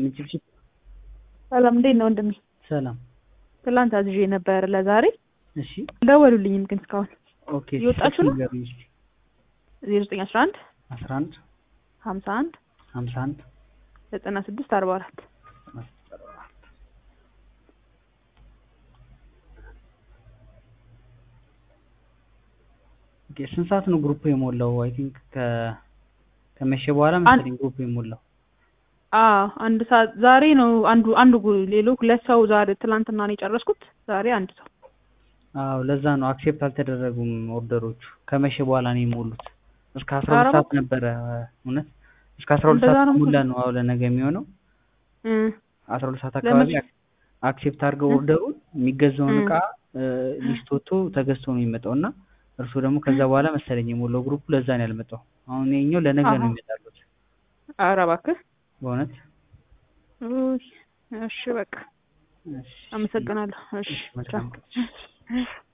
ይስጥልኝ ችብችብ። ሰላም እንዴት ነው ወንድሜ? ሰላም። ትላንት አዝዤ ነበር ለዛሬ እሺ ደወሉልኝም ግን እስካሁን ኦኬ። እየወጣችሁ ነው? ንገሩኝ እስኪ። ዜሮ ዘጠኝ አስራ አንድ አስራ አንድ ሀምሳ አንድ ሀምሳ አንድ ዘጠና ስድስት አርባ አራት ኦኬ። ስንት ሰዓት ነው ግሩፕ የሞላው? አይ ቲንክ ከ ከመሸ በኋላ መሰለኝ ግሩፕ የሞላው። አዎ አንድ ሰዓት ዛሬ ነው አንዱ አንዱ ጉ- ሌሎ ሁለት ሰው ዛሬ ትላንትና ነው የጨረስኩት። ዛሬ አንድ ሰው አዎ ለዛ ነው አክሴፕት አልተደረጉም ኦርደሮቹ። ከመሸ በኋላ ነው የሞሉት። እስከ አስራ ኧረ ሁለት ሰዓት እባክህ። ነበረ እውነት እስከ አስራ ሁለት እንደዛ ሰዓት ነው ሙላ መሰለኝ። ነው አዎ ለነገ የሚሆነው እ አስራ ሁለት ሰዓት አካባቢ ለመቼ? አክሴፕት አድርገው እ? ኦርደሩን የሚገዛውን እ። እቃ ሊስት ወጥቶ ተገዝቶ ነው የሚመጣው እና እርሱ ደግሞ ከዛ በኋላ መሰለኝ የሞላው ግሩፑ ለዛ ነው ያልመጣው። አሁን ይኸኛው ለነገ ነው አሃ። የሚመጣሉት ኧረ እባክህ። በእውነት ውይ፣ እሺ በቃ እሺ አመሰግናለሁ። እሺ እሺ መልካም ቻው። ቀን።